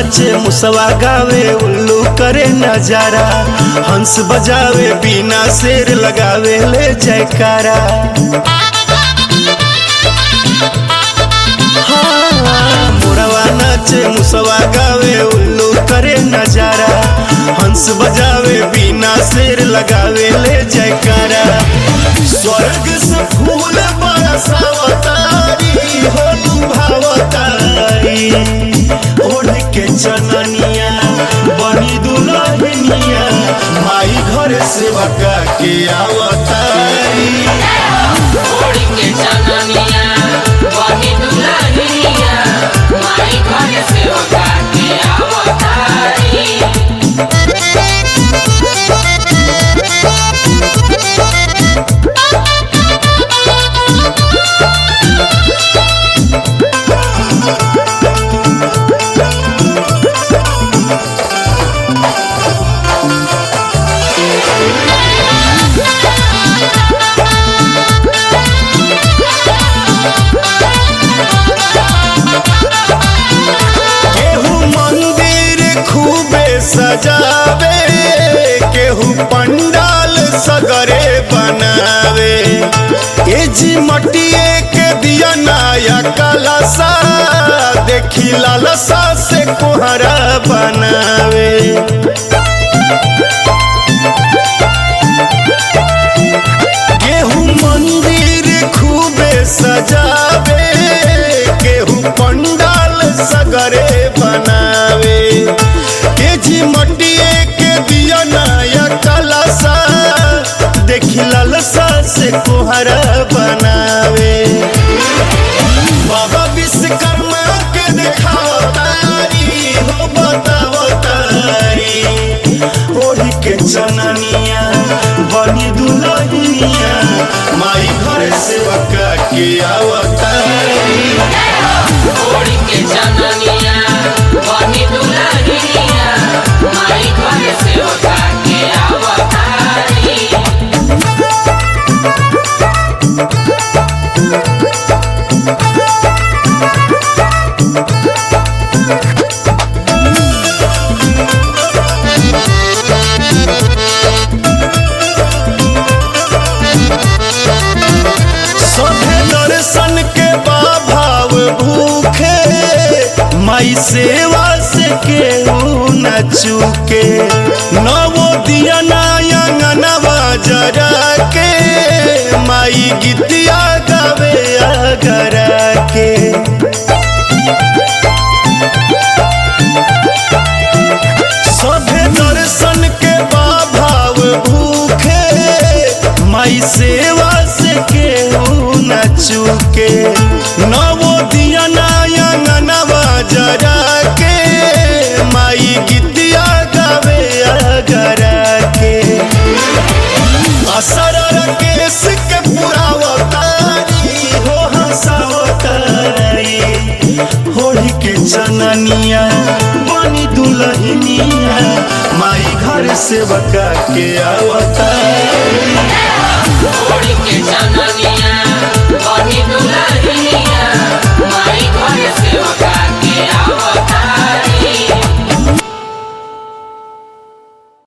नाचे मुसवा गावे उल्लू करे नजारा हंस बजावे बिना शेर लगावे ले जयकारा हाँ, मोरवा नाचे मुसवा गावे उल्लू करे नजारा हंस बजावे बिना शेर लगावे ले जयकारा स्वर्ग से फूल बरसावतारी होलू भावतारी ओढ़ के चननिया बनी दुल्हनिया माई घर से बका के आवतारी ओढ़ के चननिया बनी दुल्हनिया माई घर से उठा के आवतारी केहू मंदिर खूबे सजावे केहू पंडाल सगरे बनावे ए जी मटिए के दिया नया कलसा देखी लालसा से कोहरा बनावे केहू मंदिर खूबे सजावे केहू पंडाल सगरे बनावे के जी मटिए के दिया नया कलसा देखी लालसा से कोहरा बनावे बाबा विश्वकर्मा के देखाओ तारी हो बताओ तारी ओढ़ के चननिया बनी दुल्हनिया माई घर से बका के आवतारी ओढ़ के चननिया बनी दुल्हनिया माई घर से उठा के आवतारी सभे दर्शन के बाभाव भूखे माई सेवा से केहू न चूके नवो दिया नयंगनवा जरा के माई गीतिया गावे अगरा के सभे दर्शन के बाभाव भूखे माई सेवा से केहू न चूके नवो दिया नयंगनवा जरा के माई गीतिया गावे अगरा के असर केस के पुरावतारी हो हंसावतारी होली के चननिया बनी दुल्हनिया माई घर से बका के आवतारी ओढ़ के चननिया